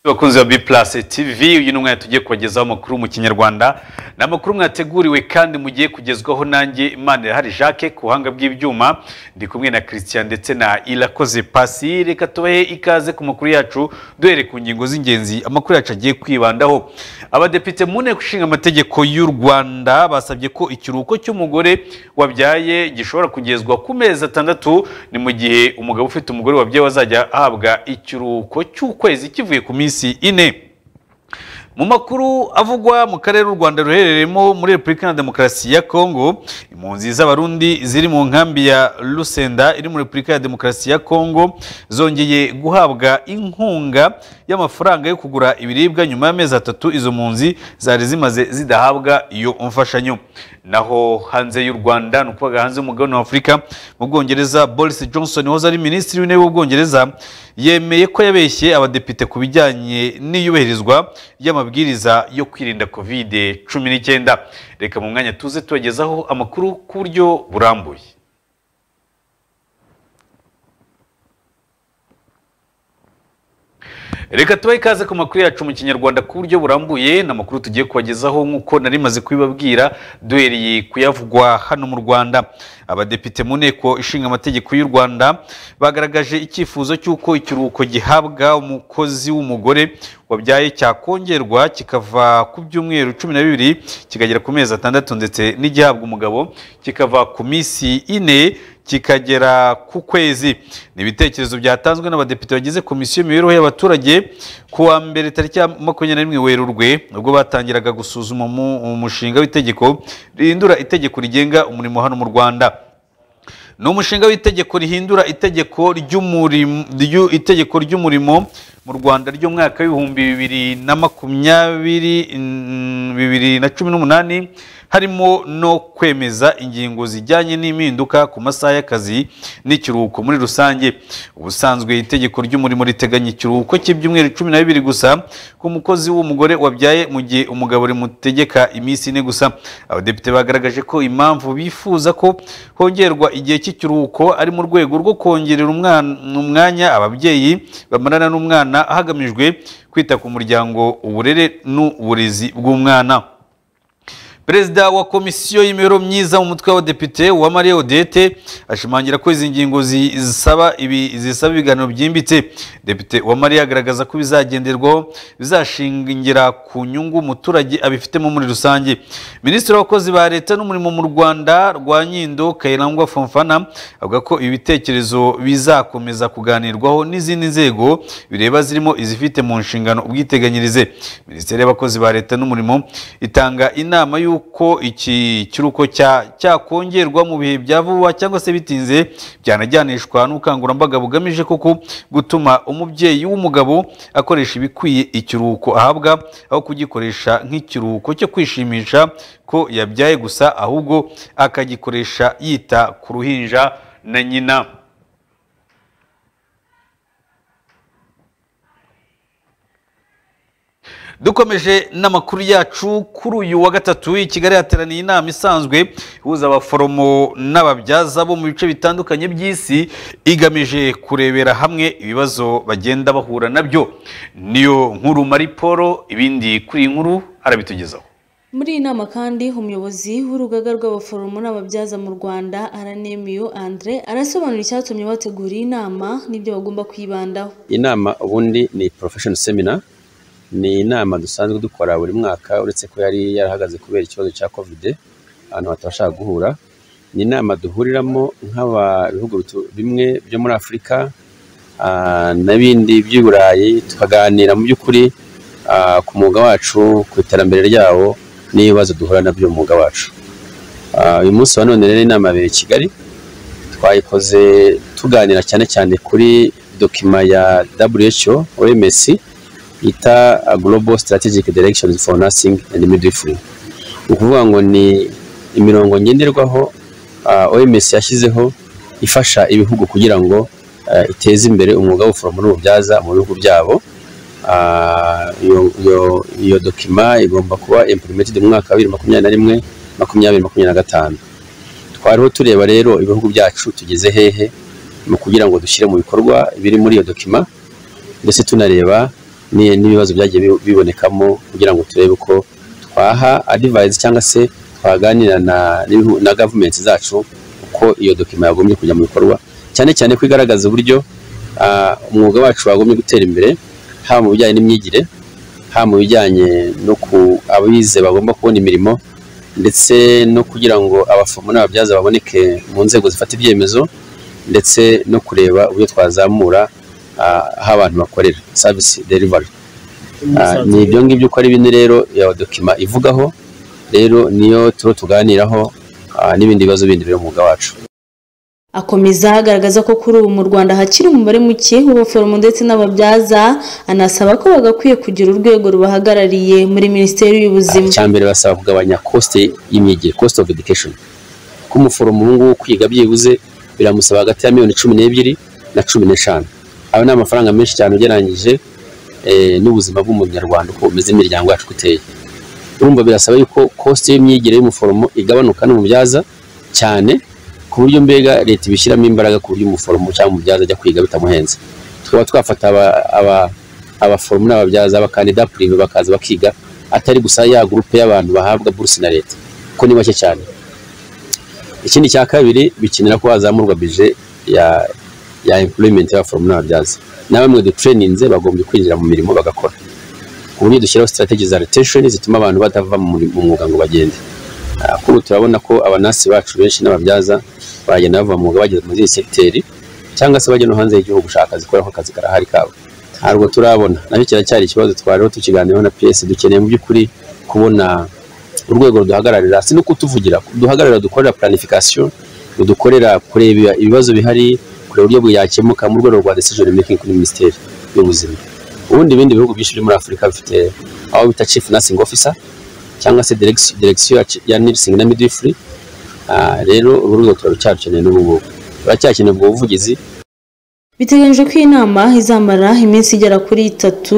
abakunzi ba b tv uyu ni umwanya tugiye kubagezaho amakuru mu kinyarwanda ni amakuru mwateguriwe kandi mugiye kugezwaho nanjye imana irahari jacques ku buhanga bw'ibyuma ndi kumwe na christian ndetse na irakoze pasi reka tubahe ikaze ku makuru yacu duhere ku ngingo z'ingenzi amakuru yacu agiye kwibandaho abadepite mu nteko ishinga amategeko y'u rwanda basabye ko ikiruhuko cy'umugore wabyaye gishobora kugezwa ku mezi atandatu ni mu gihe umugabo ufite umugore wabyaye wazajya ahabwa ikiruhuko cy'ukwezi kivuye ku minsi minsi ine mu makuru avugwa mu karere u rwanda ruherereyemo muri repubulika iharanira demokarasi ya kongo impunzi z'abarundi ziri mu nkambi ya rusenda iri muri repubulika ya demokarasi ya kongo zongeye guhabwa inkunga y'amafaranga yo kugura ibiribwa nyuma y'amezi atatu izo mpunzi zari zimaze zidahabwa iyo mfashanyo naho hanze y'u rwanda ni ukuvuga hanze y'umugabane wa afurika mu bwongereza boris johnson wahoze ari minisitiri w'intebe w'ubwongereza yemeye ko yabeshye abadepite ku bijyanye n'iyubahirizwa ry'amabwiriza yo kwirinda kovide cumi n'icyenda reka mu mwanya tuze tubagezaho amakuru ku buryo burambuye reka tubahe ikaze ku makuru yacu mu kinyarwanda ku buryo burambuye ni amakuru tugiye kubagezaho nk'uko nari maze kubibabwira duhereye kuyavugwa hano mu rwanda abadepite mu nteko ishinga amategeko y'u rwanda bagaragaje icyifuzo cy'uko ikiruhuko gihabwa umukozi w'umugore wabyaye cyakongerwa kikava ku byumweru cumi na bibiri kikagera ku mezi atandatu ndetse n'igihabwa umugabo kikava ku minsi ine kikagera ku kwezi ni ibitekerezo byatanzwe n'abadepite bagize komisiyo y'imibereho y'abaturage ku wa mbere tariki ya makumyabiri na rimwe werurwe ubwo batangiraga gusuzuma umushinga w'itegeko rihindura itegeko rigenga umurimo hano mu rwanda ni umushinga w'itegeko rihindura itegeko ry'umurimo itegeko ry'umurimo mu rwanda ry'umwaka w'ibihumbi bibiri na makumyabiri bibiri na cumi n'umunani harimo no kwemeza ingingo zijyanye n'impinduka ku masaha y'akazi n'ikiruhuko muri rusange ubusanzwe itegeko ry'umurimo riteganya ikiruhuko cy'ibyumweru cumi na bibiri gusa ku mukozi w'umugore wabyaye mu gihe umugabo rimutegeka iminsi ine gusa abadepite bagaragaje ko impamvu bifuza ko hongerwa igihe cy'ikiruhuko ari mu rwego rwo kongerera umwanya ababyeyi bamarana n'umwana hagamijwe kwita ku muryango uburere n'uburezi bw'umwana perezida wa komisiyo y'imibereho myiza mu mutwe w'abadepite wa mariya odete ashimangira ko izi ngingo zisaba ibiganiro byimbitse depite wa mariya agaragaza ko bizagenderwaho bizashingira ku nyungu umuturage abifitemo muri rusange minisitiri w'abakozi ba leta n'umurimo mu rwanda rwa nyindo kayirangwa fomfana avuga ko ibi bitekerezo bizakomeza kuganirwaho n'izindi nzego bireba zirimo izifite mu nshingano ubwiteganyirize minisiteri y'abakozi ba leta n'umurimo itanga inama y'uko yuko iki kiruko cyakongerwa mu bihe bya vuba cyangwa se bitinze byanajyanishwa n'ubukangurambaga bugamije koko gutuma umubyeyi w'umugabo akoresha ibikwiye ikiruhuko ahabwa aho kugikoresha nk'ikiruhuko cyo kwishimisha ko yabyaye gusa ahubwo akagikoresha yita ku ruhinja na nyina dukomeje n'amakuru yacu kuri uyu wa gatatu i kigali hateraniye inama isanzwe ihuza abaforomo n'ababyaza bo mu bice bitandukanye by'isi igamije kurebera hamwe ibibazo bagenda bahura nabyo niyo nkuru mariporo ibindi kuri iyi nkuru arabitugezaho muri iyi nama kandi umuyobozi w'urugaga rw'abaforomo n'ababyaza mu rwanda aranemiyo andre arasobanura icyatumye bategura iyi nama n'ibyo bagomba kwibandaho inama ubundi ni porofesheni semina ni inama dusanzwe dukora buri mwaka uretse ko yari yarahagaze kubera ikibazo cya kovide abantu batabasha guhura ni inama duhuriramo nk'abihugu bimwe byo muri afurika n'ibindi by'i burayi tukaganira mu by'ukuri ku mwuga wacu ku iterambere ryawo n'ibibazo duhura nabyo mu mwuga wacu uyu munsi wa none rero inama yabereye i kigali twayikoze tuganira cyane cyane kuri dokima ya WHO OMS yita Global Strategic Directions for Nursing and Midwifery ukuvuga ngo ni imirongo ngenderwaho uh, OMS yashyizeho ifasha ibihugu kugira ngo uh, iteze imbere umwuga w'ubuforomo n'ububyaza mu bihugu byabo iyo uh, dokima igomba kuba implemented mu mwaka wa bibiri makumyabiri na rimwe makumyabiri makumyabiri na gatanu twariho tureba rero ibihugu byacu tugeze hehe mu kugira ngo dushyire mu bikorwa ibiri muri iyo dokima ndetse tunareba ni- n'ibibazo byagiye bi- bibonekamo kugira ngo turebe uko twaha advice cyangwa se twaganira na, n'ibihu- na gavumenti zacu uko iyo dokima yagombye kujya mu bikorwa cyane cyane ko igaragaza uburyo ah, umwuga wacu wagombye gutera imbere haba mu bijyanye n'imyigire haba mu bijyanye no ku abize bagomba kubona imirimo ndetse no kugira ngo abaforomo n'ababyaza baboneke mu nzego zifata ibyemezo ndetse no kureba uburyo twazamura ah, aho abantu bakorera service delivery Ah, ni ibyo ngibyo uko ari bine rero iyo dokima ivugaho rero niyo turo tuganiraho ah, n'ibindi bibazo bindi biri mu mwuga wacu Akomeza agaragaza ko kuri ubu mu Rwanda hakiri umubare muke w'abaforomo ndetse n'ababyaza anasaba ko bagakwiye kugira urwego rubahagarariye muri Minisiteri y'Ubuzima icyambere basaba kugabanya cost y'imyigire cost of education ko umuforomo ubu ngubu kwiga byibuze biramusaba hagati ya miliyoni cumi n'ebyiri na cumi n'eshanu ayo ni amafaranga menshi cyane ugereranyije eh, n'ubuzima bw'umunyarwanda uko bumeze imiryango yacu uko iteye urumva birasaba yuko cost y'imyigire y'umuforomo igabanuka n'umubyaza cyane ku buryo mbega leta ibishyiramo imbaraga ku buryo umuforomo cyangwa umubyaza ajya kwiga bitamuhenze tukaba twafata aba- aba- abaforomo n'ababyaza abakandida purive bakaza bakiga atari gusa ya gurupe y'abantu bahabwa buruse na leta kuko ni bake cyane ikindi cya kabiri bikenera ko hazamurwa bije ya ya employment y'abaforomo n'ababyaza na bamwe dutraninze bagombye kwinjira mu mirimo bagakora ku buryo dushyiraho strategy za rotation zituma abantu badava mu muri- mu mwuga ngo bagende Ah, kuri ubu turabona ko abanasi bacu benshi n'ababyaza bagenda bava mu mwuga bageze muri zindi sekiteri cyangwa se bajya no hanze y'igihugu gushaka akazi kubera ko akazi karahari kabo ntabwo turabona nacyo kiracyari ikibazo twariho tukiganiraho na PS dukeneye mu by'ukuri kubona urwego ruduhagararira si no kutuvugira duhagararira dukorera planification rudukorera kureba ibibazo bihari kureba uburyo byakemuka mu rwego rwa decision making kuri minisiteri y'ubuzima ubundi ibindi bihugu byinshi byo muri afurika bifite aho bita chief nursing officer cyangwa se direction direction ya- ya nursing na midwifery Ah, rero uru rwego turaracyarukeneye n'ubu ngubu turacyakeneye ubwo buvugizi biteganyijwe ko iyi nama izamara iminsi igera kuri itatu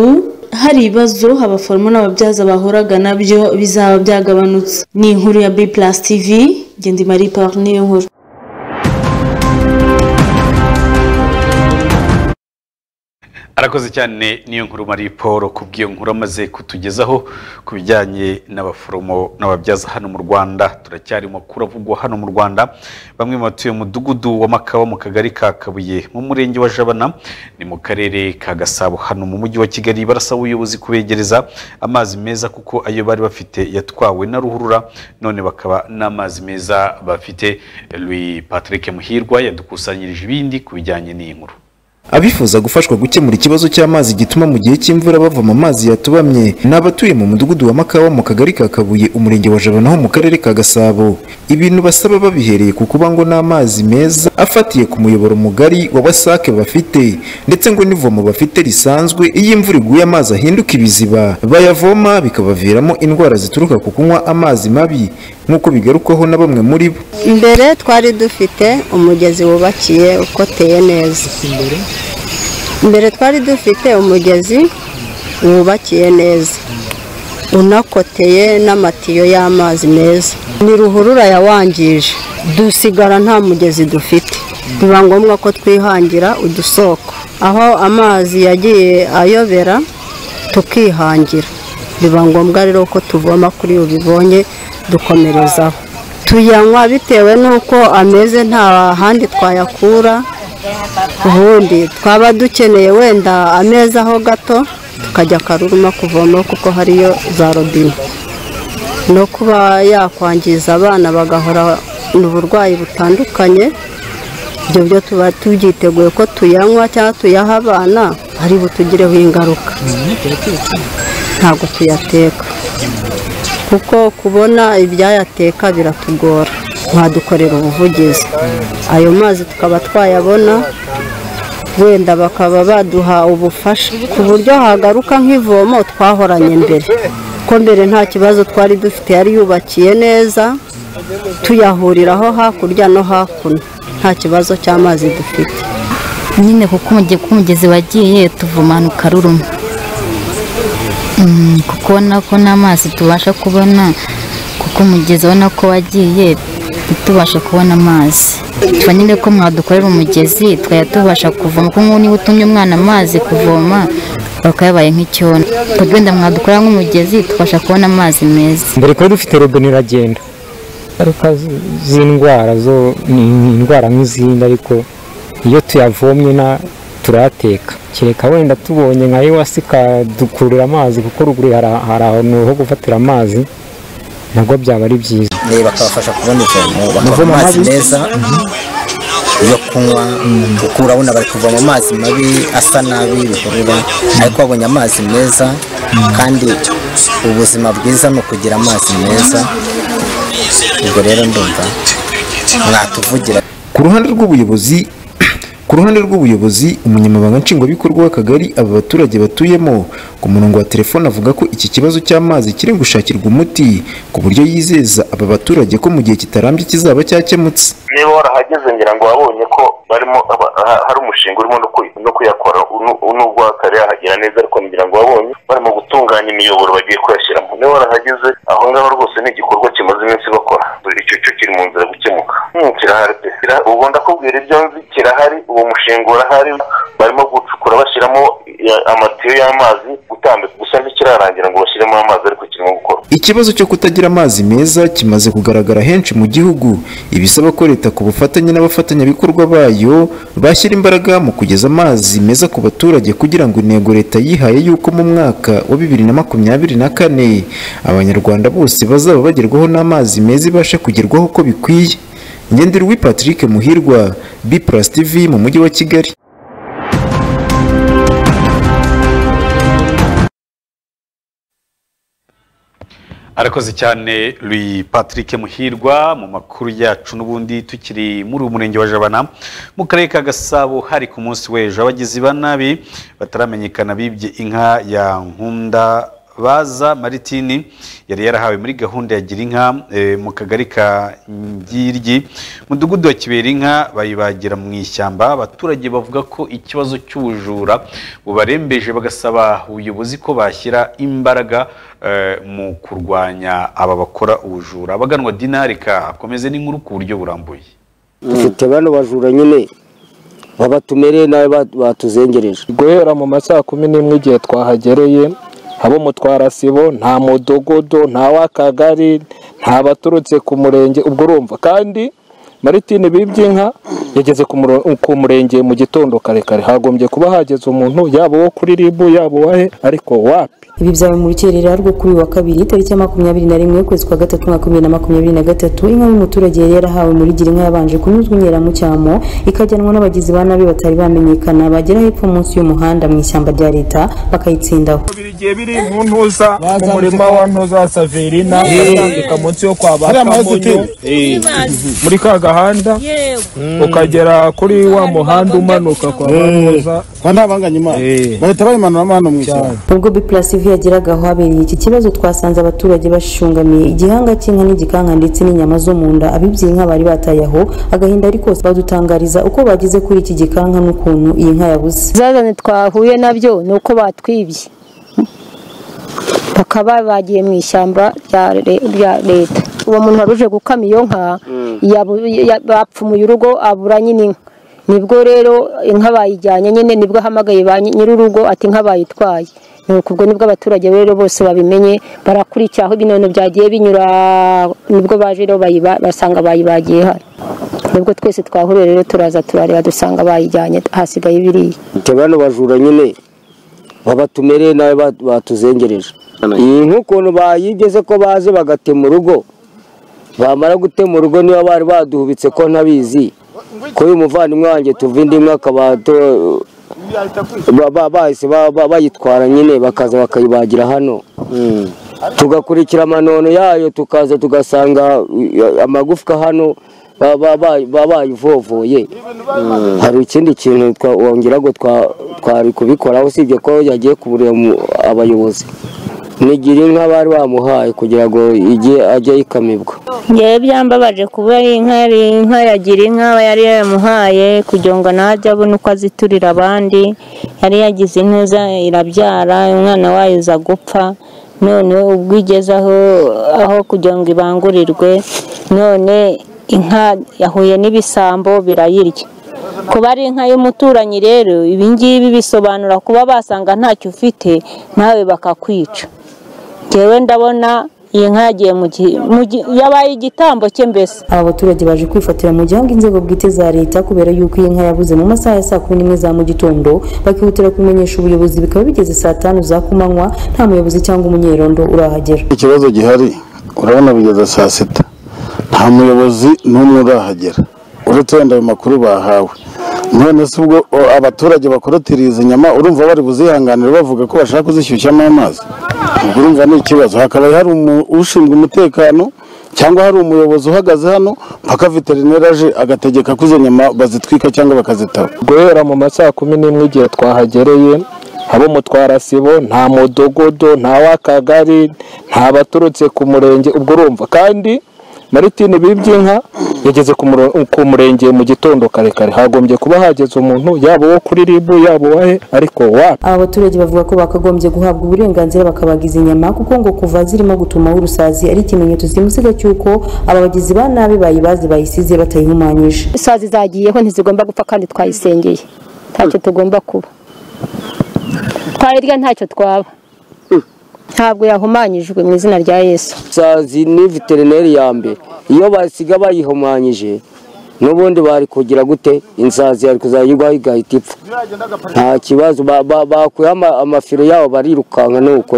hari ibibazo abaforomo n'ababyaza bahuraga nabyo bizaba byagabanutse ni inkuru ya B Plus TV genda Marie Parne niyo nkuru arakoze cyane niyo nkuru Marie Paul ku bw'iyo nkuru amaze kutugezaho ku bijyanye n'abaforomo n'ababyaza hano mu Rwanda turacyarimo kuravugwa hano mu Rwanda bamwe mu batuye umudugudu wa Makawa mu kagari ka Kabuye mu murenge wa Jabana ni mu karere ka Gasabo hano mu mujyi wa Kigali barasaba ubuyobozi kubegereza amazi meza kuko ayo bari bafite yatwawe na ruhurura none bakaba n'amazi meza bafite Louis Patrick Muhirwa yadukusanyirije ibindi ku bijyanye n'iyi nkuru abifuza gufashwa gukemura ikibazo cy'amazi gituma mu gihe cy'imvura bavoma amazi yatubamye ni abatuye mu mudugudu wa makawa mu kagari ka kabuye umurenge wa jabana ho mu karere ka gasabo ibintu basaba babihereye ku kuba ngo n'amazi meza afatiye ku muyoboro mugari wa wasake bafite ndetse ngo n'ivomo bafite risanzwe iyo imvura iguye amazi ahinduka ibiziba bayavoma bikabaviramo indwara zituruka ku kunywa amazi mabi nk'uko bigarukwaho na bamwe muri bo mbere twari dufite umugezi wubakiye ukoteye neza mbere twari dufite umugezi wubakiye neza unakoteye n'amatiyo y'amazi meza ni ruhurura yawangije dusigara nta mugezi dufite biba ngombwa ko twihangira udusoko aho amazi yagiye ayobera tukihangira biba ngombwa rero ko tuvoma kuri ubu bibonye dukomerezaho tuyanywa bitewe n'uko ameze nta handi twayakura ubundi twaba dukeneye wenda amezaho gato tukajya akaruruma kuvomaho kuko hariyo za robine no kuba yakwangiza abana bagahora n'uburwayi butandukanye ibyo byo tuba tubyiteguye ko tuyanywa cyangwa tuyaha abana ari butugireho ingaruka ntabwo tuyateka kuko kubona ibyayateka biratugora mwadukorera ubuvugizi ayo mazi tukaba twayabona wenda bakaba baduha ubufasha ku buryo hagaruka nk'ivomo twahoranye mbere ko mbere nta kibazo twari dufite yari yubakiye neza tuyahuriraho hakurya no hakuno nta kibazo cy'amazi dufite nyine kuko umuge- kuko umugezi wagiye tuvoma ahantu karuruma Mm, kuko ubona ko n'amazi tubasha kubona kuko umugezi ubona ko wagiye ntitubashe kubona amazi twa nyine ko mwadukorera umugezi twajya tubasha kuvoma kuko nk'ubu niba utumye umwana amazi kuvoma bakaba yabaye nk'icyondo kuko wenda mwadukora nk'umugezi tubasha kubona amazi meza mbere kuba dufite robine iragenda ingaruka z'indwara zo ni indwara nk'izindi ariko iyo tuyavomye na turayateka kereka wenda tubonye nka ewasi ikadukururira amazi kuko ruguru hari hari ahantu ho gufatira amazi nabwo byaba ari byiza Eh, bakabafasha kubona ivomo bakabona amazi meza yo kunywa kuko urabona bari kuvoma amazi mabi asa nabi bihurura ariko babonye amazi meza kandi ubuzima bwiza ni ukugira amazi meza ubwo rero ndumva mwatuvugira ku ruhande rw'ubuyobozi ku ruhande rw'ubuyobozi umunyamabanga nshingwabikorwa w'akagari aba baturage batuyemo ku murongo wa telefone avuga ko iki kibazo cy'amazi kiri gushakirwa umuti ku buryo yizeza aba baturage ko mu gihe kitarambye kizaba cyakemutse niba warahageze ngira ngo wabonye ko barimo aba- ha- hari umushinga urimo no ku- no kuyakora unu- nubwo hatarahagera neza ariko ngira ngo wabonye barimo gutunganya imiyoboro bagiye kuyashyiramo niba warahageze aho ngaho rwose ni igikorwa kimaze iminsi bakora buri cyo cyo kiri mu nzira yo gukemuka Hmm, kirahari pe Kira- ubu ndakubwira ibyo nzi kirahari uwo mushinga urahari barimo gucukura bashyiramo eh, amatiyo y'amazi gutambika gusa ntikirarangira ngo bashyiremo amazi ariko kirimo gukorwa Ikibazo cyo kutagira amazi meza kimaze kugaragara henshi mu gihugu ibisaba ko leta ku bufatanye n'abafatanyabikorwa bayo bashyira imbaraga mu kugeza amazi meza ku baturage kugira ngo intego leta yihaye y'uko mu mwaka wa bibiri na makumyabiri na kane abanyarwanda bose bazaba bagerwaho n'amazi meza ibashe kugerwaho uko bikwiye ngenderwa Patrick Muhirwa B Plus TV mu mujyi wa Kigali arakoze cyane Louis patrick muhirwa mu makuru yacu n'ubundi tukiri muri uyu murenge wa jabana mu karere ka gasabo hari ku munsi w'ejo abagizi ba nabi bataramenyekana bibye inka ya nkunda baza maritini yari yarahawe muri gahunda ya gira inka eh, mu kagari ka ngiryi mudugudu wa kibera inka bayibagira mu ishyamba abaturage bavuga ko ikibazo cy'ubujura bubarembeje bagasaba ubuyobozi ko bashyira imbaraga eh, mu kurwanya aba bakora ubujura abaganwa dinari ka akomeze n'inkuru ku buryo burambuye dufite bano bajura nyine babatumereye nawe ba- batuzengereje guhera mu ma saa kumi n'imwe igihe twahagereye haba umutwarasibo nta mudogodo nta w'akagari nta baturutse ku murenge ubwo urumva kandi maritine bibye inka yageze ku muro- ku murenge mu gitondo kare kare hagombye kuba hageze umuntu yaba uwo kuri ribu yaba uwahe ariko wapi Ibi byabaye mu rukerera rwo kuri uyu wa kabiri tariki ya makumyabiri na rimwe ukwezi kwa gatatu umwaka w'ibiri na makumyabiri na gatatu inka y'umuturage yari yarahawe muri gira inka yabanje kunyuzwa inkera mu cyamo ikajyanwa n'abagizi ba nabi batari bamenyekana bagera hepfo munsi y'umuhanda mu ishyamba rya leta bakayitsindaho igihe biri mu ntuza mu murima wa ntuza saverina utambika munsi yo kwa bakamunyu muri ka gahanda ukagera kuri wa muhanda umanuka kwa ntuza kwa ntabanganyima bahita bayimanuramo hano mu ishyamba ubwo biplasiv yageraga aho habereye iki kibazo twasanze abaturage bashungamiye igihanga cy'inka n'igikanka ndetse n'inyama zo mu nda abibye inka bari bataye aho agahinda ari kose badutangariza uko bageze kuri iki gikanka n'ukuntu iyi nka yabuze zazanye twahuye nabyo ni uko batwibye bakaba bagiye mu ishyamba rya re- rya leta uwo muntu wari uje gukama iyo nka yabu- ya- bapfumuye urugo abura nyine inka nibwo rero inka bayijyanye nyine nibwo ahamagaye ba nyi- nyir'urugo ati inka bayitwaye ni uko ubwo nibwo abaturage rero bose babimenye barakurikiye aho ibinono byagiye binyura nibwo baje rero bayiba- basanga bayibagiye hano nibwo twese twahuriye rero turaza turareba dusanga bayijyanye hasigaye ibiriya dufite bano bajura nyine babatumereye nawe ba- batuzengereje iyi nk'ukuntu bayigeze ko baje bagatema urugo bamara gutema urugo niba bari baduhubitse ko ntabizi ko uyu muvandimwe wanjye tuva indi imwe akaba ato- ba- ba- bahise ba- ba- bayitwara nyine bakaza bakayibagira hano tugakurikira amanono yayo tukaza tugasanga uh, amagufwa hano ba- ba- ba- baba bayivovoye hari ikindi kintu twa- wongera ngo twa- twari kubikoraho usibye ko yagiye kuburira mu- abayobozi nigira inka bari bamuhaye kugira ngo ijye ajye yikamibwa ngewe byambabaje kuba ari inka yari inka yagira inka aba yari yamuhaye kugira ngo nawe ajye abone uko aziturira abandi yari yagize ineza irabyara umwana wayo uza gupfa none ubwo igeze aho aho kugira ngo ibangurirwe none inka yahuye n'ibisambo birayirya kuba ari inka y'umuturanyi rero ibi ngibi bisobanura kuba basanga ntacyo ufite nawe bakakwica ngewe ndabona iyi nka yagiye mu gihe mu gihe- yabaye igitambo cye mbese aba baturage baje kwifatira mu gihango inzego bwite za leta kubera yuko iyi nka yabuze mu masaha ya saa kumi n'imwe za mu gitondo bakihutira kubimenyesha ubuyobozi bikaba bigeze saa tanu za kumanywa nta muyobozi cyangwa umunyerondo urahagera ikibazo gihari urabona bigeze saa sita nta muyobozi n'umwe urahagera uretse wenda ayo makuru bahawe none se ubwo o, abaturage bakorotiriye izi nyama urumva bari buzihanganire bavuga ko bashaka kuzishyushyamo amazi ubwo urumva ni ikibazo hakaba hari umu- ushinzwe umutekano cyangwa hari umuyobozi uhagaze hano mpaka veterineri aje agategeka ko izo nyama bazitwika cyangwa bakazitaba guhera mu ma saa kumi n'imwe igihe twahagereye abo mutwarasibo nta mudogodo nta w'akagari nta baturutse ku murenge ubwo urumva kandi maritini bibyinka yageze ku muro- ku murenge mu gitondo kare kare hagombye kuba hageze umuntu yaba uwo kuri ribu yaba uwahe ariko wa aba baturage bavuga ko bakagombye guhabwa uburenganzira bakabaga izi nyama kuko ngo kuva zirimo gutumaho urusazi ari ikimenyetso simusiga cy'uko aba bagizi ba nabi bayibazi bayisize batayihumanyije isazi zagiyeho ntizigomba gupfa kandi twayisengeye ntacyo tugomba kuba twayirya ntacyo twaba ntabwo yahumanyijwe mu izina rya yesu sazi ni veterineri ya mbere iyo basiga bayihumanyije n'ubundi bari kugira gute insazi yari kuzayirwaho igahita ipfa nta kibazo ba- ba- bakuye ama- amafiro yabo barirukanka nuko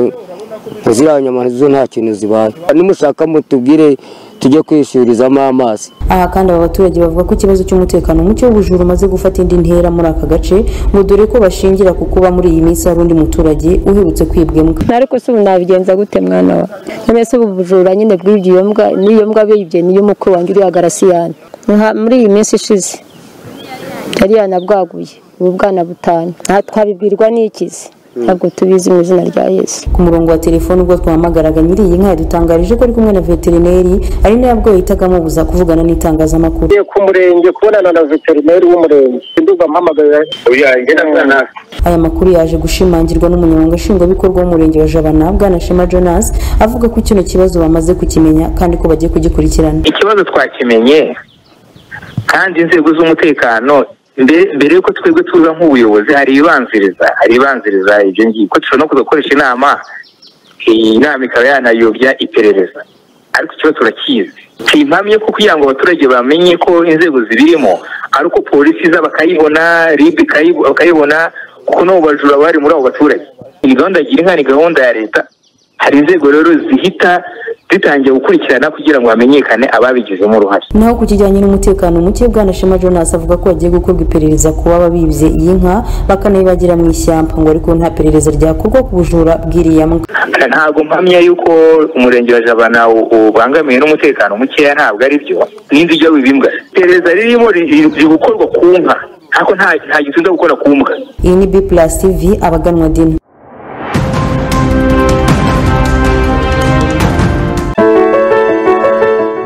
ziriya nyama zo nta kintu zibaye nimushaka mutubwire tujye kwishyirizamo amazi aha kandi aba baturage bavuga ko ikibazo cy'umutekano muke w'ubujura umaze gufata indi ntera muri aka gace ngo dore ko bashingira ku kuba muri iyi minsi hari undi muturage uherutse kwibwa imbwa ariko se ubu nabigenza gute mwana wa none se ubu bujura nyine bw'iyo mbwa n'iyo mbwa bibye niyo mukuru wanjye uriya garasiyani Nka- muri iyi minsi ishize yari yanabwaguye ubu bwana butanu nta twabibwirwa n'ikizi ntabwo tubizi mu izina rya yesu ku murongo wa telefoni ubwo twahamagaraga nyiri iyi nka yadutangarije ko ari kumwe na veterineri ari nawe ubwo yahitaga amubuza kuvugana n'itangazamakuru ku murenge kubonana na veterineri w'umurenge ndumva mpamagara uyanjye na bwana aya makuru yaje gushimangirwa n'umunyamabanga nshingwabikorwa w'umurenge wa jabana bwana shema jonas avuga ko kino kibazo bamaze kukimenya kandi ko bagiye kugikurikirana ikibazo twakimenye kandi inzego z'umutekano mbere mbere yuko twebwe tuza nk'ubuyobozi hari ibibanziriza hari ibibanziriza ibyo ngibyo ko dushobora no kuza gukoresha inama iyi nama ikaba yanayobya iperereza ariko ikibazo turakizi si impamya ko kugira ngo abaturage bamenye ko inzego zibirimo ari uko polisi iza bakayibona rib ikayibo- bakayibona kuko n'abo bajura bari muri abo baturage iyi gahunda ya gira inka ni gahunda ya leta hari inzego rero zihita zitangiye gukurikirana kugira ngo hamenyekane ababigizemo uruhare naho ku kijyanye n'umutekano muke bwana shema jonas avuga ko hagiye gukorwa iperereza ku baba bibye iyi nka bakanayibagira mu ishyamba ngo ariko nta perereza ryakorwa ku bujura bw'iriya mbwa ntabwo mpamya yuko umurenge wa jabana u- ubangamiwe n'umutekano mukeya ntabwo ari byo n'indi ijya wibimbwa iperereza ririmo riri riri gukorwa ku nka ariko nta nta gitunze gukora ku mbwa iyi ni b plus tv abaganwa dini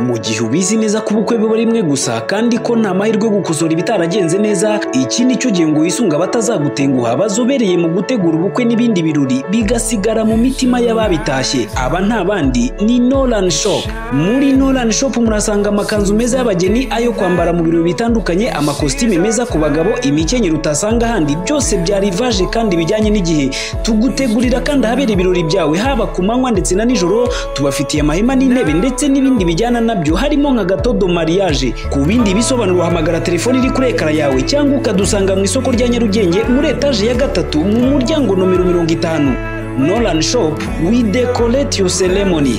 mu gihe ubizi neza ko ubukwe biba rimwe gusa kandi ko nta mahirwe yo gukosora ibitaragenze neza iki ni cyo gihe ngo wisunga abatazagutenguha bazobereye mu gutegura ubukwe n'ibindi birori bigasigara mu mitima y'ababitashye aba nta bandi ni Nolan Shop muri Nolan Shop murasanga amakanzu meza y'abageni ayo kwambara mu birori bitandukanye amakositime meza ku bagabo imikenyero utasanga ahandi byose bya rivage kandi bijyanye n'igihe tugutegurira kandi ahabera ibirori byawe haba ku manywa ndetse na nijoro tubafitiye amahema n'intebe ndetse n'ibindi bijyana nabyo harimo nka gatodo mariage ku bindi bisobanuro uhamagara telefoni iri kuri ekara yawe cyangwa ukadusanga mu isoko rya nyarugenge muri etaje ya gatatu mu muryango nomero mirongo itanu nolan shop we decorate your ceremony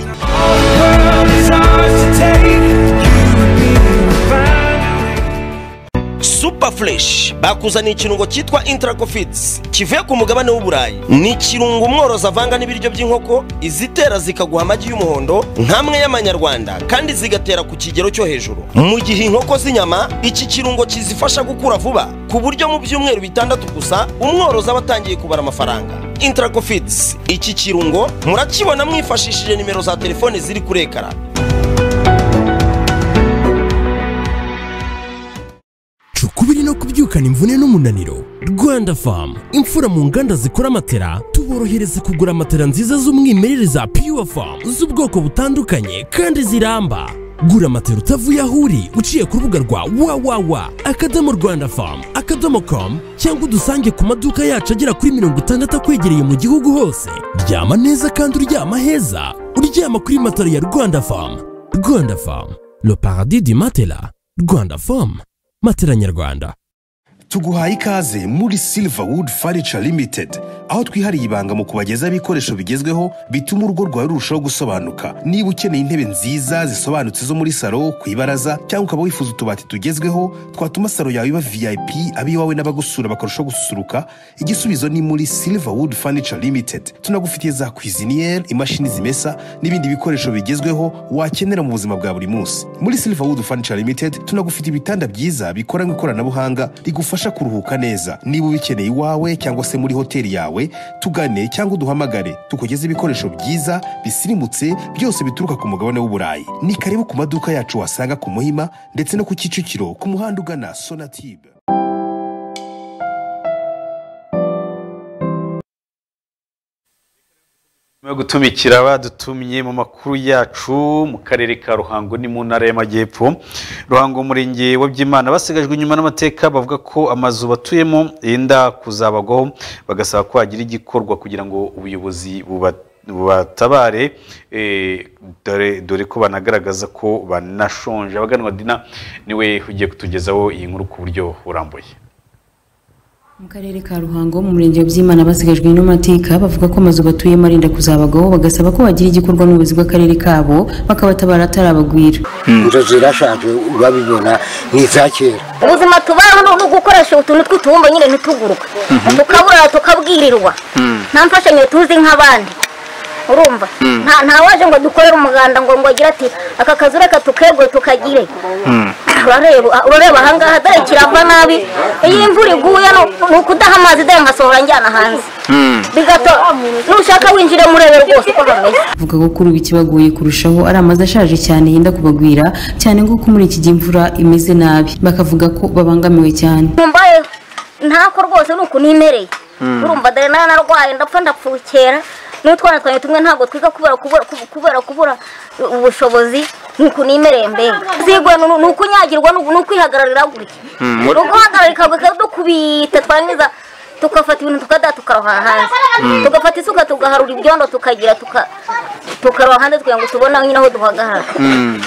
super fresh bakuzaniye ikirungo cyitwa intracofits kivuye ku mugabane w'uburayi ni ikirungo umworozi avanga n'ibiryo by'inkoko izitera zikaguha amagi y'umuhondo nk'amwe y'amanyarwanda kandi zigatera ku kigero cyo hejuru mu gihe inkoko z'inyama iki kirungo kizifasha gukura vuba ku buryo mu byumweru bitandatu gusa umworozi aba atangiye kubara amafaranga intracofits iki kirungo murakibona mwifashishije nimero za telefone ziri kuri ekara ukubiri no kubyukana imvune n'umunaniro rwanda famu imfura mu nganda zikora matera tuborohereza kugura matera nziza z'umwimerere za pure famu z'ubwoko butandukanye kandi ziramba gura matera utavuye aho uri uciye ku rubuga rwa wawawa akadomo rwanda famu akadomo komu cyangwa udusange ku maduka yacu agera kuri mirongo itandatu akwegereye mu gihugu hose ryama neza kandi uryama heza uryama kuri matera ya rwanda famu rwanda famu le paradis du matela rwanda famu matera nyarwanda tuguhaye ikaze muri Silverwood Furniture Limited aho twihariye ibanga mu kubagezaho ibikoresho bigezweho bituma urugo rwawe rurushaho gusobanuka niba ukeneye intebe nziza zisobanutse zo muri salo ku ibaraza cyangwa ukaba wifuza utubati tugezweho twatuma salo yawe iba vip iwawe n'abagusura bakarushaho gususuruka igisubizo ni muri Silverwood Furniture Limited tunagufitiye za kwiziniyeri imashini zimesa n'ibindi bikoresho bigezweho wakenera mu buzima bwa buri munsi muri Silverwood Furniture Limited tunagufitiye ibitanda byiza bikoranywe ikoranabuhanga rigufasha bigufasha kuruhuka neza niba ubikeneye iwawe cyangwa se muri hoteli yawe tugane cyangwa uduhamagare tukugeze ibikoresho byiza bisirimutse byose bituruka ku mugabane w'uburayi ni karibu ku maduka yacu wasanga ku muhima ndetse no ku kicukiro ku muhanda ugana sonatube nyuma yo gutumikira badutumye mu makuru yacu mu karere ka ruhango ni mu ntara y'amajyepfo ruhango umurenge wa byimana basigajwe inyuma n'amateka bavuga ko amazu batuyemo yenda kuzabagwaho bagasaba ko hagira igikorwa kugira ngo ubuyobozi buba- bubatabare eh, dore- dore ko banagaragaza ko banashonje abaganwa dina niwe ugiye kutugezaho iyi nkuru ku buryo burambuye mu karere ka ruhango mu murenge wa byimana basigajwe n'amateka bavuga ko amazu batuyemo arinda kuzabagaho bagasaba ko bagira igikorwa n'ubuyobozi bw'akarere kabo bakabatabara atarabagwira inzu zirashaje urabibona ni iza kera ubuzima tubaho ni ugukoresha utuntu tw'utubumbo nyine ntituguruka tukabura tukabwirirwa nta mfashanyo tuzi nk'abandi urumva Mm. nta nta waje ngo dukorere umuganda ngo ngo agire ati aka kazu reka tukegure tukagire urareba urareba ahangaha dore kirava nabi iyo imvura iguye ni- ni ukudaha amazi dore nkasohora njyana hanze bigato nushaka winjire murebe rwose uko hameze bavuga ko kuri ubu ikibagoye kurushaho ari amazu ashaje cyane yenda kubagwira cyane nk'uko muri iki gihe imvura imeze nabi bakavuga ko babangamiwe cyane mbaye ntako rwose ni uku nimereye Mm. urumva dore nari narwaye ndapfa ndapfukera n'utwana twanjye tumwe ntabwo twiga kubera kubura kubu- kubera kubura ubushobozi ni uku nimereye mbega zigwa ni ni ukunyagirwa ni uku- ni ukwihagararira gutya Mm, ni muri- uguhagararika bikadukubita twangiza tugafata ibintu tukada tukaroha hanze Mm. tugafata isuka tugaharura ibyondo tukagira tuka- tukaroha hanze kugira ngo tubone nyine aho duhagarara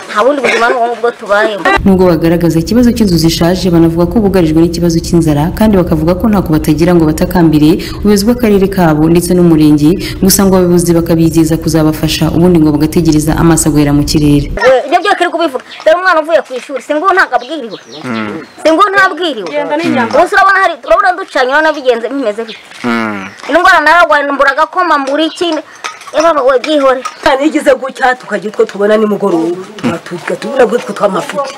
nta bundi buzima ni ubu ngubwo tubayeho nubwo bagaragaza ikibazo cy'inzu zishaje banavuga ko bugarijwe n'ikibazo cy'inzara kandi bakavuga ko ntako batagira ngo batakambire ubuyobozi bw'akarere kabo ndetse n'umurenge gusa ngo abayobozi bakabizeza kuzabafasha ubundi ngo bagategereza amaso agahera mu kirere We, ibyo byose uri kubivuga dore umwana uvuye ku ishuri singu ntabwo abwiriwe singu ntabwiriwe gusa urabona hari urabona ducanye urabona bigenze bimeze bite indwara nararwaye mbura agakoma mbura iki Ebaba we byihore tanigize gutya tukagira utwo tubona nimugoroba tuba tubura bwitwe tw'amafuti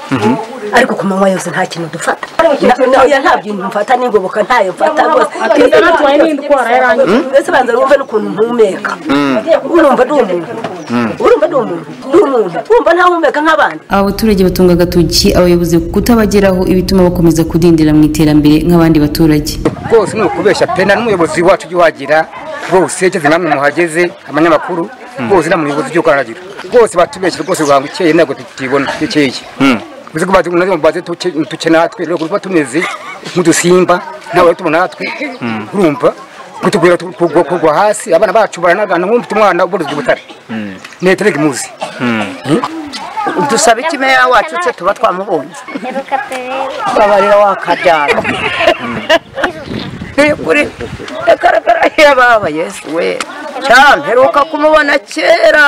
ariko ku manywa yose nta kintu dufata Na- oya, nta bintu mfata n'ingoboka ntayo mfata rwose Ati, ndabona tubaye n'indwara yarangiye. Mm. mbese banza wumve n'ukuntu mpumeka Mm. urumva ndi umuntu urumva ndi umuntu ndi umuntu urumva ntahumeka nk'abandi aba baturage batunga agatoki abayobozi kutabageraho ibituma bakomeza kudindira mu iterambere nk'abandi baturage rwose ni ukubeshya pena n'umuyobozi wacu ujya uhagira rwose igeze namwe muhageze abanyamakuru rwose nta muyobozi ujya ukaragira rwose batubeshya rwose rwanga ikeye ntabwo tukibona ikeye uzi ko baze duke natwe rero kuba tumeze nk'udusimba ntawe tubona natwe urumva kutugwira kugwa hasi abana bacu baranagana nk'umfite umwana uboneza ubutare neterega imuzi dusaba iki meya wacu tse tuba twamubonye babarira wakabyara ni ukuri akaragara yababa yesu we cyane mperuka kumubona kera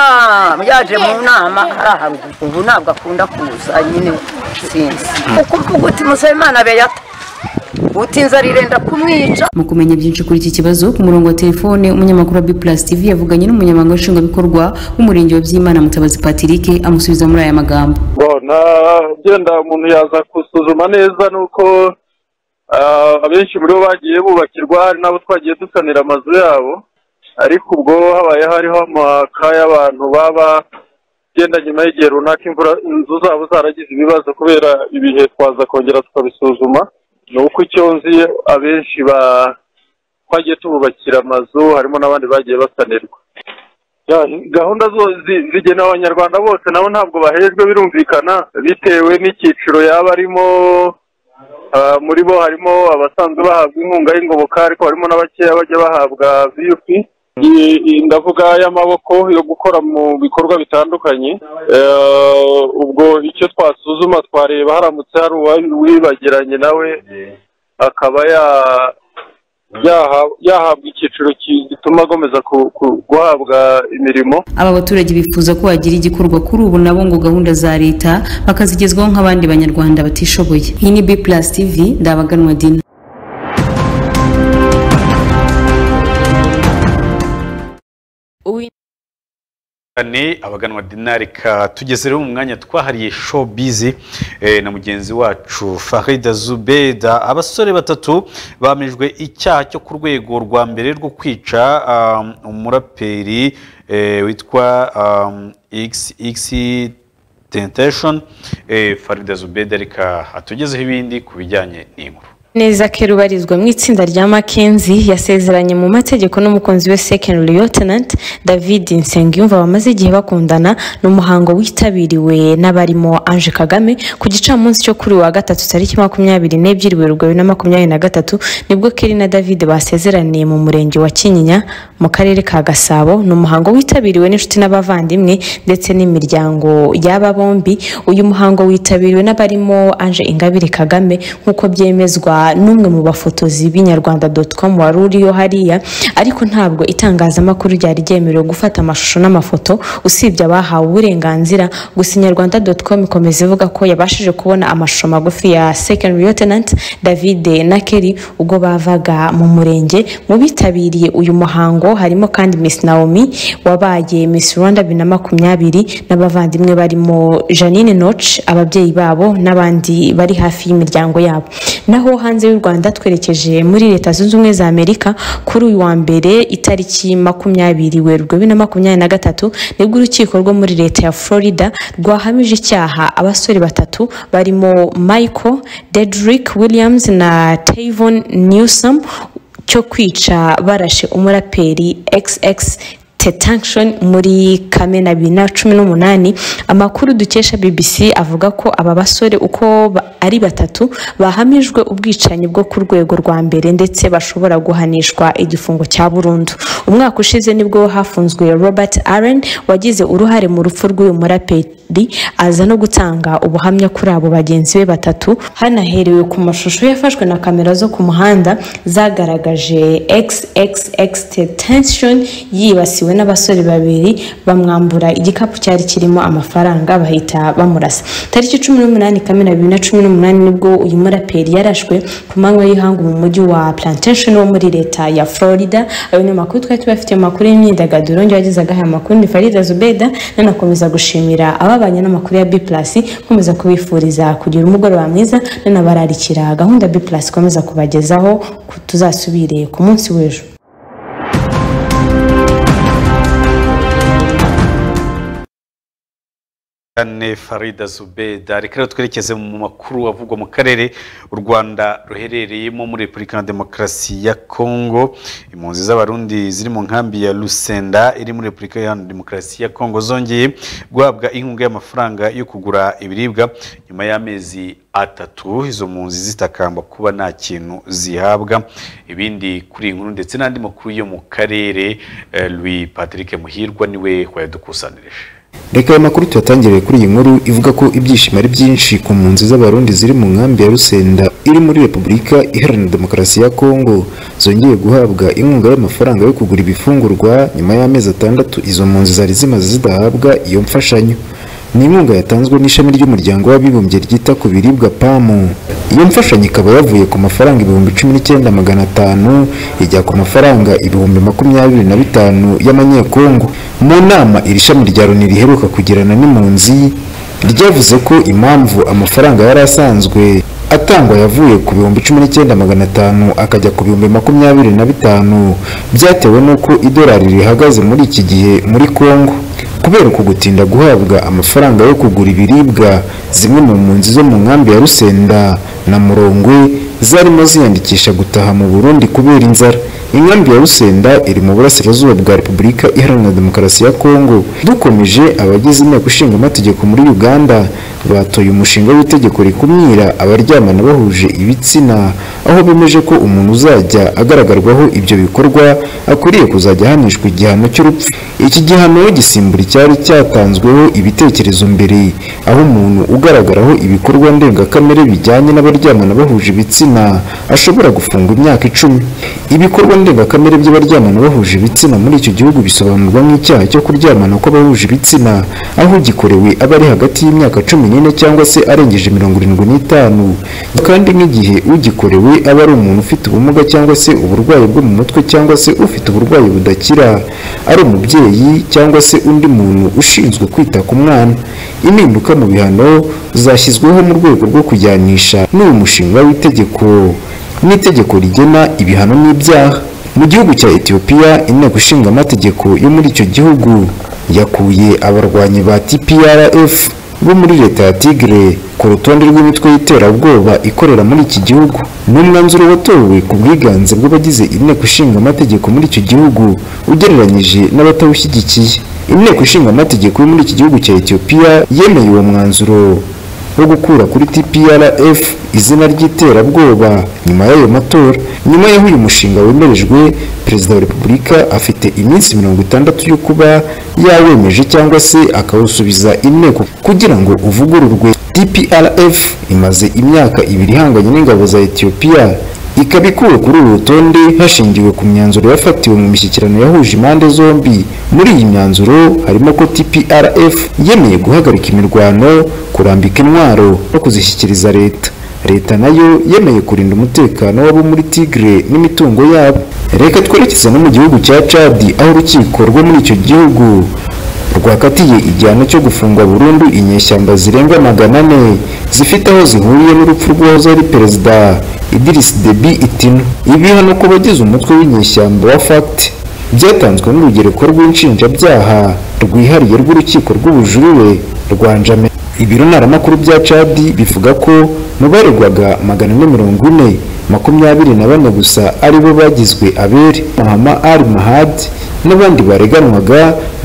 yaje mu nama ari aharuguru ubu ntabwo akunda kuza nyine sinzi ukumva uguti musabimana beyata utinze arirenda kumwica mu kumenya byinshi kuri iki kibazo ku murongo wa telefone umunyamakuru wa biplus tv yavuganye n'umunyamabanga nshingwabikorwa w'umurenge wa byimana mutabazi patrick amusubiza muri aya magambo bona genda umuntu yaza gusuzuma neza nuko ah, abenshi muri bo bagiye bubakirwa hari n'abo twagiye dusanira amazu yabo ariko ubwo habaye hariho amaka y'abantu baba genda nyuma y'igihe runaka imvura inzu zabo zaragize ibibazo kubera ibihe twaza kongera tukabisuzuma ni uko icyo nzi abenshi ba twagiye tububakira amazu harimo n'abandi bagiye basanirwa Ya, gahunda zo zi- zigenewe abanyarwanda bose nabo ntabwo bahejwe birumvikana bitewe n'icyiciro yaba arimo ah, muri bo harimo abasanzwe bahabwa inkunga y'ingoboka ariko harimo n'abakeya bajya bahabwa vup I- i- ndavuga y'amaboko yo gukora mu bikorwa bitandukanye Eh, ubwo icyo twasuzuma twareba haramutse hari uwibagiranye nawe akaba ya- yaha- yahabwa icyiciro ki- gituma agomeza ku- ku- guhabwa imirimo aba baturage bifuza ko hagira igikorwa kuri ubu nabo ngo gahunda za leta bakazigezwaho nk'abandi banyarwanda batishoboye iyi ni b plus tv ndabaganwa dina Ni abaganwa dinari ka tugeze rero mu mwanya twahariye showbiz eh, na mugenzi wacu Farida Zubeda abasore batatu bamijwe icyaha cyo ku rwego rwa mbere rwo kwica um, umuraperi eh, witwa um, XX Temptation eh, Farida Zubeda reka atugezeho ibindi ku bijyanye n'inkuru neza ko rubarizwa mu itsinda rya Mackenzie yasezeranye mu mategeko n'umukunzi we second lieutenant david nsengiyumva bamaze igihe bakundana n'umuhango witabiriwe n'abarimo ange kagame ku gicamunsi cyo kuri uwa gatatu tariki makumyabiri n'ebyiri werurwe bibiri na makumyabiri na gatatu nibwo kelly na david basezeraniye mu murenge wa kinyinya mu karere ka gasabo ni umuhango witabiriwe n'inshuti n'abavandimwe ndetse n'imiryango y'aba bombi uyu muhango witabiriwe n'abarimo ange ingabire kagame nk'uko byemezwa n'umwe mu bafotozi b'inyarwanda doti komu wari uriyo hariya ariko ntabwo itangazamakuru ryari ryemerewe gufata amashusho n'amafoto usibye abahawe uburenganzira gusa inyarwanda doti komu ikomeza ivuga ko yabashije kubona amashusho magufi ya second lieutenant david na kelly ubwo bavaga mu murenge mu bitabiriye uyu muhango harimo kandi miss naomi wabaye miss rwanda bibiri na makumyabiri n'abavandimwe barimo janine noch ababyeyi babo n'abandi bari hafi y'imiryango yabo naho hanze y'u rwanda twerekeje muri leta zunze ubumwe za amerika kuri uyu wa mbere itariki makumyabiri werurwe bibiri na makumyabiri na gatatu nibwo urukiko rwo muri leta ya florida rwahamije icyaha abasore batatu barimo michael dedrick williams na tavon newsom cyo kwica barashe umuraperi xx tetanction muri kamena bibiri na cumi n'umunani amakuru dukesha bbc avuga ko aba basore uko ba- ari batatu bahamijwe ubwicanyi bwo ku rwego rwa mbere ndetse bashobora guhanishwa igifungo cya burundu umwaka ushize nibwo hafunzwe robert aren wagize uruhare mu rupfu rw'uyu muraperi aza no gutanga ubuhamya kuri abo bagenzi be batatu hanaherewe ku mashusho yafashwe na kamera zo ku muhanda zagaragaje xxx tension yibasiwe n'abasore babiri bamwambura igikapu cyari kirimo amafaranga bahita bamurasa tariki cumi n'umunani kamena bibiri na cumi n'umunani nibwo uyu muraperi yarashwe ku manywa y'ihangu mu mujyi wa plantation wo muri leta ya florida ayo ni amakuru twari tubafite mu makuru y'imyidagaduro njye wagezaga aya makuru ni farida zubeda nanakomeza gushimira ababanye n'amakuru ya b plus nkomeza kubifuriza kugira umugoroba mwiza nanabararikira gahunda b plus ikomeza kubagezaho ku- tuzasubire ku munsi w'ejo Ane Farida Zubeda reka rero twerekeze mu makuru avugwa mu karere u Rwanda ruherereyemo muri Repubulika ya Demokarasi ya Kongo impunzi z'abarundi ziri mu nkambi ya Lusenda iri muri Repubulika ya Demokarasi ya Kongo zongeye guhabwa inkunga y'amafaranga yo kugura ibiribwa nyuma y'amezi atatu izo mpunzi zitakamba kuba nta kintu zihabwa ibindi kuri iyi nkuru ndetse n'andi makuru yo mu karere eh, Louis Patrick Muhirwa niwe wayadukusanirije Reka aya makuru tuyatangire kuri iyi nkuru ivuga ko ibyishimo ari byinshi ku mpunzi z'abarundi ziri mu nkambi ya Rusenda iri muri Repubulika Iharanira Demokarasi ya Kongo zongeye guhabwa inkunga y'amafaranga yo kugura ibifungurwa nyuma y'amezi atandatu izo mpunzi zari zimaze zidahabwa iyo mfashanyo. Ni inkunga yatanzwe n'ishami ry'umuryango w'abibumbye ryita ku biribwa PAMU. Iyo mfashanyo ikaba yavuye ku mafaranga ibihumbi cumi n'icyenda magana atanu ijya ku mafaranga ibihumbi makumyabiri na bitanu y'amanyekongo. Mu nama iri shami rya Loni riheruka kugirana n'impunzi ryavuze ko impamvu amafaranga yari asanzwe atangwa yavuye ku bihumbi cumi n'icyenda magana atanu akajya ku bihumbi makumyabiri na bitanu byatewe n'uko idolari rihagaze muri iki gihe muri Kongo kubera uku gutinda guhabwa amafaranga yo kugura ibiribwa zimwe mu mpunzi zo mu nkambi ya Rusenda na Murongwe zarimo ziyandikisha gutaha mu Burundi kubera inzara inkambi ya rusenda iri mu burasirazuba bwa repubulika iharanira demokarasi ya kongo dukomeje abagize inteko ishinga amategeko muri uganda batoye umushinga w'itegeko rikumira abaryamana bahuje ibitsina aho bemeje ko umuntu uzajya agaragarwaho ibyo bikorwa akwiriye kuzajya ahanishwa igihano cy'urupfu iki gihano gisimbura icyari cyatanzweho ibitekerezo mbere aho umuntu ugaragaraho ibikorwa ndengakamere bijyanye n'abaryamana bahuje ibitsina ashobora gufungwa imyaka icumi ibikorwa ndengakamere by'abaryamana bahuje ibitsina muri icyo gihugu bisobanurwa nk'icyaha cyo kuryamana kw'abahuje ibitsina aho ugikorewe aba ari hagati y'imyaka cumi n'ine cyangwa se arengeje mirongo irindwi n'itanu kandi nk'igihe ugikorewe aba ari umuntu ufite ubumuga cyangwa se uburwayi bwo mu mutwe cyangwa se ufite uburwayi budakira ari umubyeyi cyangwa se undi muntu ushinzwe kwita ku mwana impinduka mu bihano zashyizweho mu rwego rwo kujyanisha n'uyu mushinga w'itegeko n'itegeko rigena ibihano n'ibyaha mu gihugu cya etiyopiya inteko ishinga amategeko yo muri icyo gihugu yakuye abarwanyi ba tprf bo muri leta ya tigre ku rutonde rw'imitwe y'iterabwoba ikorera muri iki gihugu ni umwanzuro watowe ku bwiganze bw'abagize inteko ishinga amategeko muri icyo gihugu ugereranyije n'abatawushyigikiye inteko ishinga amategeko yo muri iki gihugu cya etiyopiya yemeye uwo mwanzuro wo gukura kuri tprf izina ry'iterabwoba nyuma y'ayo matora nyuma y'aho uyu mushinga wemerejwe perezida wa repubulika afite iminsi mirongo itandatu yo kuba yawemeje cyangwa se akawusubiza inteko kugira ngo uvugururwe tprf imaze imyaka ibiri ihanganye n'ingabo za etiyopiya ikaba ikuwe kuri uru rutonde hashingiwe ku myanzuro yafatiwe mu mishyikirano yahuje impande zombi muri iyi myanzuro harimo ko tprf yemeye guhagarika imirwano kurambika intwaro no kuzishyikiriza leta leta nayo yemeye kurinda umutekano w'abo muri tigre n'imitungo yabo reka twerekeza no mu gihugu cya cadi aho urukiko rwo muri icyo gihugu rwakatiye igihano cyo gufunga burundu inyeshyamba zirenga magana ane zifite aho zihuriye n'urupfu rw'uwahoze ari perezida idirisi debi itino ibihano ku bagize umutwe w'inyeshyamba wa fagiti byatanzwe n'urugereko rw'inshinjabyaha rwihariye rw'urukiko rw'ubujurire rwa njame ibiro ntaramakuru bya cadi bivuga ko mu baregwaga magana ane mirongo ine makumyabiri na bane gusa aribo bagizwe abere mahama ari mahadi n'abandi bareganwaga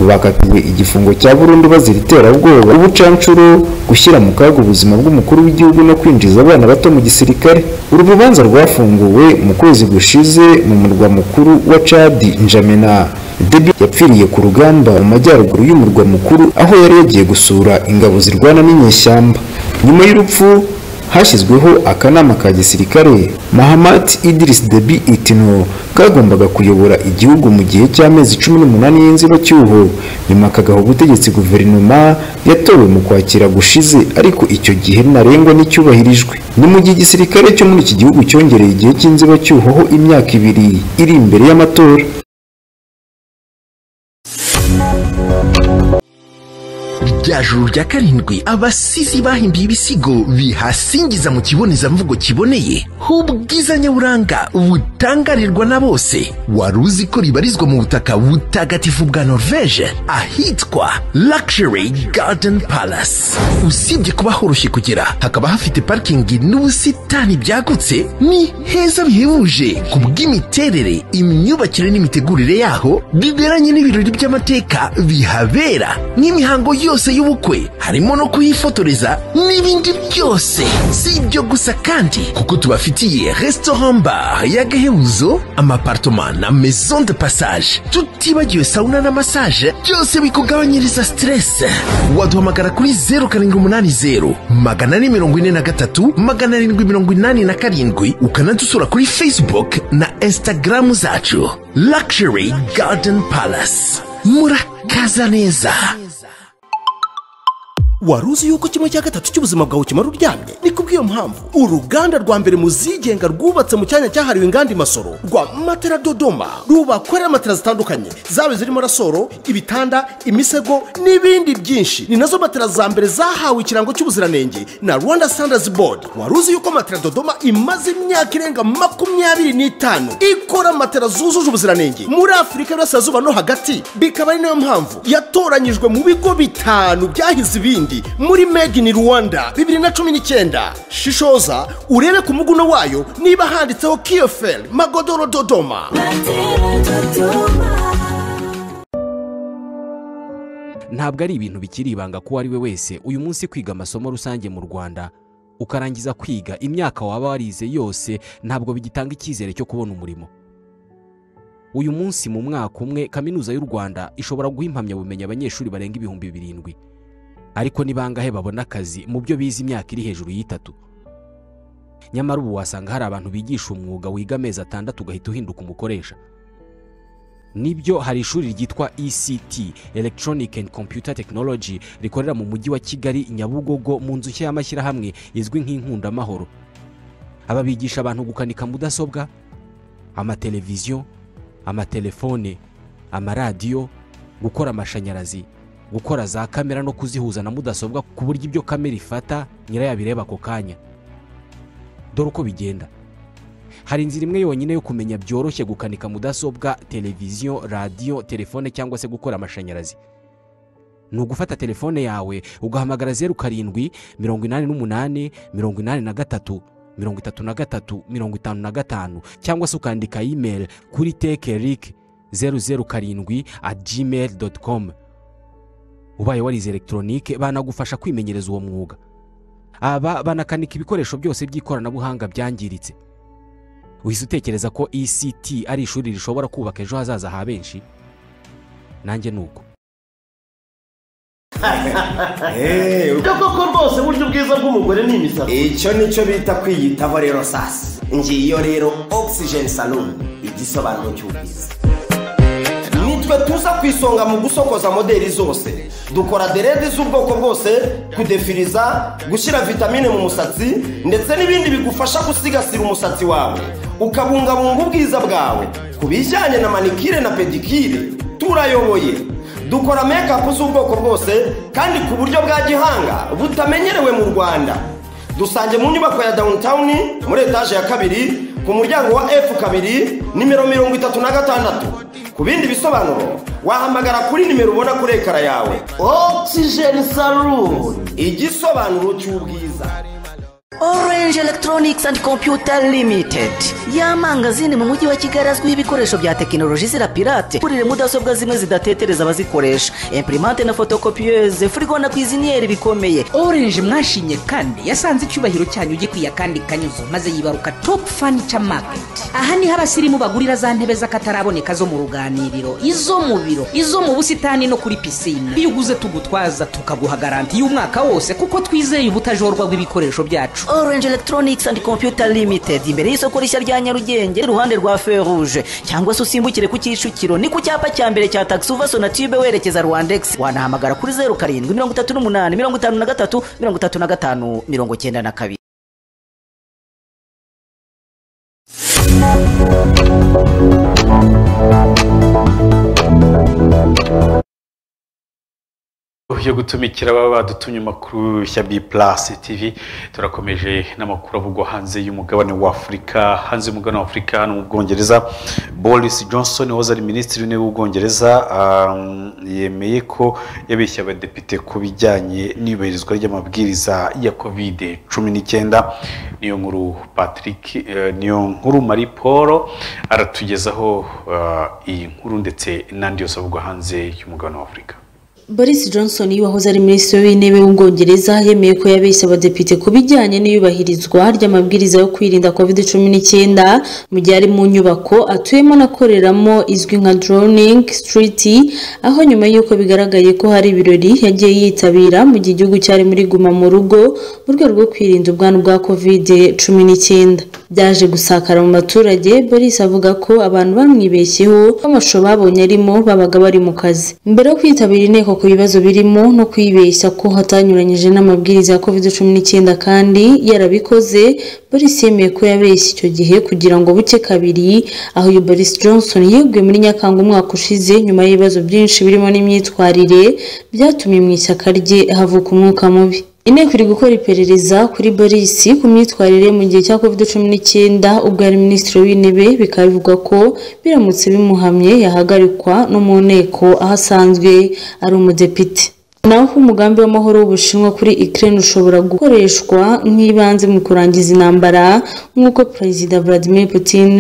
bakatiwe igifungo cya burundu bazira iterabwoba ubucancuro gushyira mu kaga ubuzima bw'umukuru w'igihugu no kwinjiza abana bato mu gisirikare uru rubanza rwafunguwe mu kwezi gushize mu murwa mukuru wa cadi njamena debi yapfiriye ku rugamba mu majyaruguru y'umurwa mukuru aho yari yagiye gusura ingabo zirwana n'inyeshyamba nyuma y'urupfu hashyizweho akanama ka gisirikare mahamat idirisi debi itino kagombaga kuyobora igihugu mu gihe cy'amezi cumi n'umunani y'inzibacyuho nyuma kagaha ubutegetsi guverinoma yatowe mu kwakira gushize ariko icyo gihe ntarengwa n'icyubahirijwe ni mu gihe igisirikare cyo muri iki gihugu cyongereye igihe cy'inzibacyuho ho imyaka ibiri iri imbere y'amatora rya juru rya karindwi abasizi bahimbiye ibisigo bihasingiza mu kibonezamvugo kiboneye h'ubwiza nyaburanga butangarirwa na bose wari uzi ko ribarizwa mu butaka butagatifu bwa norvege ahitwa luxury garden palace usibye kuba horoshye kugera hakaba hafite parikingi n'ubusitani byagutse ni heza bihebuje ku bw'imiterere imyubakire n'imitegurire yaho biberanye n'ibirori by'amateka bihabera n'imihango yose y'ubukwe harimo no kuhifotoreza n'ibindi byose si ibyo gusa kandi kuko tubafitiye restaurant bar y'agahebuzo amapartoma na maison de passage tutibagiwe sauna na massage byose bikugabanyiriza stress waduhamagara kuri 0780 magana ane mirongo ine na gatatu magana arindwi mirongo inani na karindwi ukanadusura kuri facebook na instagram zacu luxury garden palace murakaza neza wari uzi yuko kimwe cya gatatu cy'ubuzima bwawe kimara uryamye ni kubw'iyo mpamvu uruganda rwa mbere mu zigenga rwubatse mu cyanya cyahariwe inganda imasoro rwa matera dodoma rubakorera matera zitandukanye zaba zirimo rasoro ibitanda imisego n'ibindi byinshi ni nazo matera za mbere zahawe ikirango cy'ubuziranenge na rwanda standards board wari uzi yuko matera dodoma imaze imyaka irenga makumyabiri n'itanu ikora matera zujuje ubuziranenge muri afurika y'uburasirazuba no hagati bikaba ari nayo mpamvu yatoranyijwe mu bigo bitanu byahize ibindi n'ibindi muri made in rwanda bibiri na cumi n'icyenda shishoza urebe ku muguno wayo niba handitseho kiyoferi magodoro dodoma ntabwo ari ibintu bikiri ibanga ku uwo ari we wese uyu munsi kwiga amasomo rusange mu rwanda ukarangiza kwiga imyaka waba warize yose ntabwo bigitanga icyizere cyo kubona umurimo uyu munsi mu mwaka umwe kaminuza y'u rwanda ishobora guha impamyabumenyi abanyeshuri barenga ibihumbi birindwi ariko ni bangahe babona akazi mu byo bize imyaka iri hejuru y'itatu nyamara ubu wasanga hari abantu bigisha umwuga wiga amezi atandatu ugahita uhinduka umukoresha nibyo hari ishuri ryitwa ECT Electronic and Computer Technology rikorera mu mujyi wa Kigali Nyabugogo mu nzu nshya y'amashyirahamwe izwi nk'inkundamahoro aba bigisha abantu gukanika mudasobwa amateleviziyo amatelefone amaradiyo gukora amashanyarazi gukora za kamera no kuzihuza na mudasobwa ku buryo ibyo kamera ifata nyirayo abireba ako kanya dore uko bigenda hari inzira imwe yonyine yo kumenya byoroshye gukanika mudasobwa televiziyo radiyo telefone cyangwa se gukora amashanyarazi ni ugufata telefone yawe ugahamagara zeru karindwi mirongo inani n'umunani mirongo inani na gatatu mirongo itatu na gatatu mirongo itanu na gatanu cyangwa se ukandika imeri kuri teke rike zeru zeru karindwi at gmail doti komu ubaye warize elegitoronike banagufasha kwimenyereza uwo mwuga aba banakanika ibikoresho byose by'ikoranabuhanga byangiritse uhise utekereza ko ECT ari ishuri rishobora kubaka ejo hazaza ha benshi nanjye ni uko koko rwose uburyo bwiza bw'umugore ni imisatsi icyo nicyo bita kwiyitaho rero sasi ngiyo rero oxygen salon igisobanuro cy'ubwiza nitwe tuza ku isonga mu gusokoza moderi zose dukora derede z'ubwoko bwose kudefiriza gushyira vitamine mu musatsi ndetse n'ibindi bigufasha gusigasira umusatsi wawe ukabungabunga ubwiza bwawe ku bijyanye na manikire na pedikire turayoboye dukora mekapu z'ubwoko bwose kandi ku buryo bwa gihanga butamenyerewe mu rwanda dusange mu nyubako ya downtown muri etaje ya kabiri ku muryango wa f kabiri nimero mirongo itatu na gatandatu ku bindi bisobanuro wahamagara kuri nimero ubona kuri ekara yawe oxygen saloon igisobanuro cy'ubwiza orange electronics and computer limited y'amangazini mu mujyi wa kigali azwiho ibikoresho bya tekinoloji zirapirate kurire mudasobwa zimwe zidatetereza abazikoresha imprimante na fotokopiyeze furigo na kwiziniyeri bikomeye orange mwashimye kandi yasanze icyubahiro cyanyu gikwiye kandi kanyuze maze yibaruka top furniture market aha niho abasirimu bagurira za ntebe z'akataraboneka zo mu ruganiriro izo mu biro izo mu busitani no kuri pisine iyo uguze tugutwaza tukaguha garanti y'umwaka wose kuko twizeye ubutajorwa bw'ibikoresho byacu orange electronics and computer limited imbere y'isoko rishya rya nyarugenge iruhande rwa feruje cyangwa se usimbukire ku kicukiro ni ku cyapa cya mbere cya taxi uva sonatube werekeza rwandex wanahamagara kuri zeru karindwi mirongo itatu n'umunani mirongo itanu na gatatu mirongo itatu na gatanu mirongo cyenda na kabiri yo gutumikira baba badutumye amakuru ya bi purasi tivi turakomeje n'amakuru avugwa hanze y'umugabane wa afurika hanze y'umugabane wa afurika hano mu bwongereza boris johnson wahoze ari minisitiri w'intebe w'ubwongereza yemeye ko yabeshye abadepite ku bijyanye n'iyubahirizwa ry'amabwiriza ya kovide cumi n'icyenda niyo nkuru patrick niyo nkuru marie paul aratugezaho iyi nkuru ndetse n'andi yose avugwa hanze y'umugabane wa afurika boris johnson wahoze ari minisitiri w'intebe w'ubwongereza yemeye ko yabeshye abadepite ku bijyanye n'iyubahirizwa ry'amabwiriza yo kwirinda covid cumi n'icyenda mu gihe ari mu nyubako atuyemo anakoreramo izwi nka droning street aho nyuma y'uko bigaragaye ko hari ibirori yagiye yitabira mu gihe igihugu cyari muri guma mu rugo mu rwego rwo kwirinda ubwandu bwa covid cumi n'icyenda byaje gusakara mu baturage boris avuga ko abantu bamwibeshyeho amashusho babonye arimo babaga bari mu kazi mbere yo kwitabira inteko ku bibazo birimo no kwibeshya ko hatanyuranyije n'amabwiriza ya covid cumi n'icyenda kandi yarabikoze boris yemeye ko yabeshye icyo gihe kugira ngo buke kabiri aho uyu boris johnson yeguye muri nyakanga umwaka ushize nyuma y'ibibazo byinshi birimo n'imyitwarire byatumye mu ishyaka rye havuka umwuka mubi inteko iri gukora iperereza kuri boris ku myitwarire mu gihe cya covid cumi n'icyenda ubwo yari minisitiri w'intebe bikaba bivugwa ko biramutse bimuhamye yahagarikwa no mu nteko aho asanzwe ari umudepite naho umugambi w'amahoro w'ubushinwa kuri ukraine ushobora gukoreshwa nk'ibanze mu kurangiza intambara nk'uko perezida vladimir putin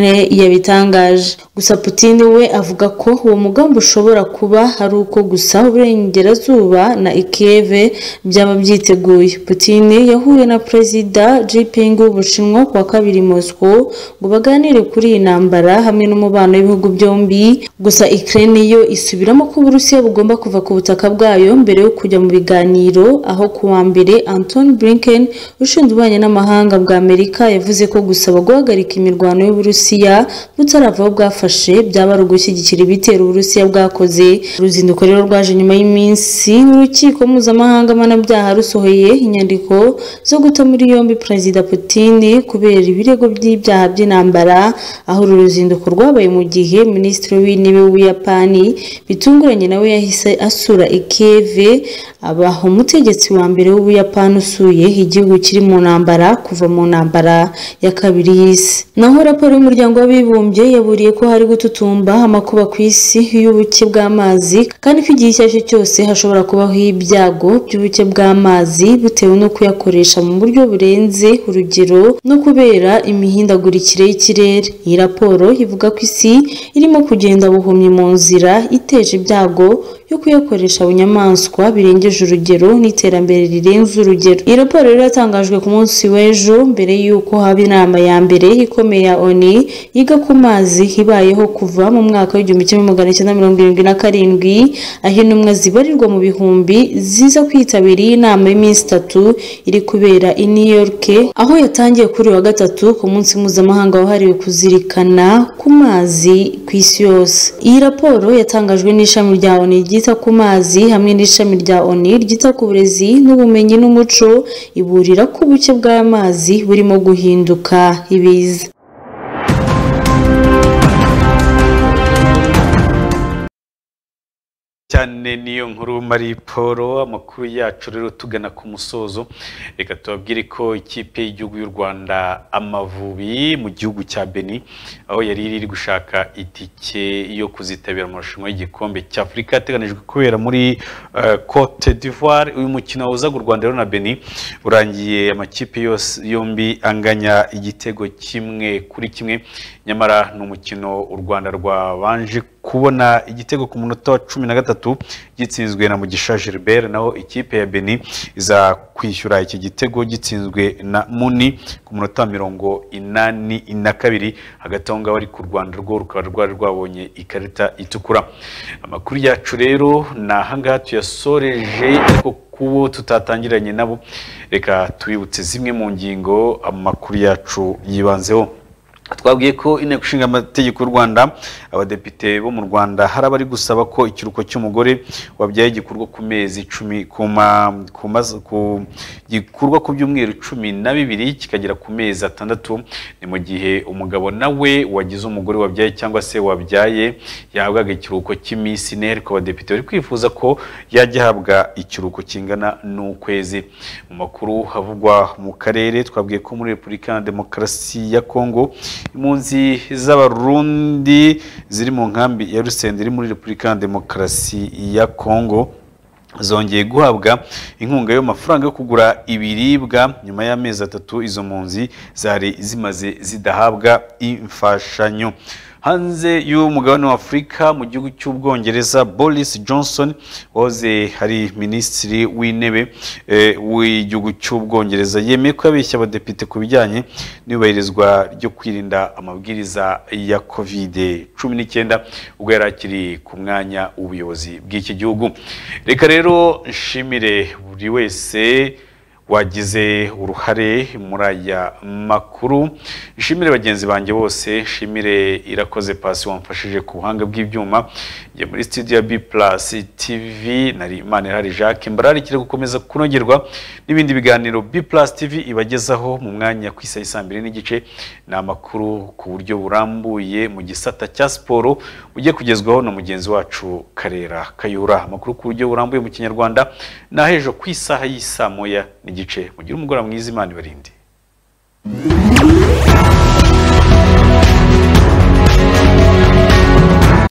yabitangaje gusa putin we avuga ko uwo mugambi ushobora kuba ari uko gusa uburengerazuba na ikeve byaba byiteguye putin yahuye na perezida jiping w'ubushinwa kuwa kabiri moscow ngo baganire kuri iyi ntambara hamwe n'umubano w'ibihugu byombi gusa ukraine yo isubiramo ko uburusiya bugomba kuva ku butaka bwayo mbere yo kujya mu biganiro aho ku wa mbere antoni blinken ushinzwe ububanyi n'amahanga bwa amerika yavuze ko gusaba guhagarika imirwano y'uburusiya butarava aho bwafashe byaba ari ugushyigikira ibitero uburusiya bwakoze uruzinduko rero rwaje nyuma y'iminsi urukiko mpuzamahanga mpanabyaha rusohoye inyandiko zo guta muri yombi perezida Putin kubera ibirego by'ibyaha by'intambara aho uru ruzinduko rwabaye mu gihe minisitiri w'intebe w'ubuyapani bitunguranye nawe yahise asura ikeve abaha umutegetsi wa mbere w'ubuyapani usuye igihugu kiri mu ntambara kuva mu ntambara ya kabiri y'isi naho raporo y'umuryango w'abibumbye yaburiye ko hari gututumba amakuba ku isi y'ubuke bw'amazi kandi ko igihe icyo ari cyo cyose hashobora kubaho ibyago by'ubuke bw'amazi bitewe no kuyakoresha mu buryo burenze urugero no kubera imihindagurikire y'ikirere iyi raporo ivuga ko isi irimo kugenda buhumye mu nzira iteje ibyago yo kuyakoresha bunyamaswa birengeje urugero n'iterambere rirenze urugero iyi raporo rero yatangajwe ku munsi w'ejo mbere y'uko haba inama ya mbere ikomeye ya oni yiga ku mazi ibayeho kuva mu mwaka w'igihumbi kimwe magana cyenda mirongo irindwi na karindwi aho intumwa zibarirwa mu bihumbi ziza kwitabira iyi nama y'iminsi itatu iri kubera i new york aho yatangiye kuri wa gatatu ku munsi mpuzamahanga wahariwe kuzirikana ku mazi ku isi yose iyi raporo yatangajwe n'ishami rya oni ryita ku mazi hamwe n'ishami rya oni ryita ku burezi n'ubumenyi n'umuco iburira ko ubuke bw'amazi burimo guhinduka ibiza cyane niyo nkuru mari paul amakuru yacu rero tugana ku musozo reka tubabwire ko ikipe y'igihugu y'u rwanda amavubi mu gihugu cya beni aho yari iri gushaka itike yo kuzitabira amarushanwa y'igikombe cy'afurika ateganijwe kubera muri cote d'ivoire uyu mukino wahuzaga u rwanda rero na beni urangiye amakipe yose yombi anganya igitego kimwe kuri kimwe nyamara ni umukino u rwanda rwabanje kubona igitego ku munota wa cumi na gatatu gitsinzwe na mugisha gilbert naho ikipe ya beni iza kwishyura iki gitego gitsinzwe na muni ku munota wa mirongo inani na kabiri hagati aho ngaho ariko u rwanda rwo rukaba rwari rwabonye ikarita itukura amakuru yacu rero ni ahangaha tuyasoreje ariko kubo tutatangiranye nabo reka tubibutse zimwe mu ngingo amakuru yacu yibanzeho twabwiye ko inteko ishinga amategeko y'u rwanda abadepite bo mu rwanda hari abari gusaba ko ikiruhuko cy'umugore wabyaye gikorwa ku mezi icumi gikorwa ku byumweru cumi na bibiri kikagera ku mezi atandatu ni mu gihe umugabo nawe wagize umugore wabyaye cyangwa se wabyaye yahabwaga ikiruhuko cy'iminsi ine ariko abadepite bari kwifuza ko yajya ahabwa ikiruhuko kingana n'ukwezi mu makuru havugwa mu karere twabwiye ko muri repubulika na demokarasi ya kongo impunzi z'abarundi ziri mu nkambi ya rusenda iri muri repubulika ya demokarasi ya kongo zongeye guhabwa inkunga y'amafaranga yo kugura ibiribwa nyuma y'amezi atatu izo mpunzi zari zimaze zidahabwa imfashanyo hanze y'umugabane wa afurika mu gihugu cy'ubwongereza boris johnson wahoze hari minisitiri w'intebe w'igihugu cy'ubwongereza yemeye ko yabeshya abadepite ku bijyanye n'iyubahirizwa ryo kwirinda amabwiriza ya kovide cumi n'icyenda ubwo yari akiri ku mwanya w'ubuyobozi bw'iki gihugu reka rero nshimire buri wese wagize uruhare muri aya makuru nshimire bagenzi banjye bose nshimire irakoze pasi wamfashije ku buhanga bw'ibyuma njye muri studio ya b plus tv nari imana irahari jacques mbararikire gukomeza kunogerwa n'ibindi biganiro b plus tv ibagezaho mu mwanya ku isaha saa mbiri n'igice ni amakuru ku buryo burambuye mu gisata cya siporo ujye kugezwaho na mugenzi wacu karera kayura amakuru ku buryo burambuye mu kinyarwanda ni ahejo ku isaha y'isaa moya n'igice mugire umugoroba mwiza imana ibarinde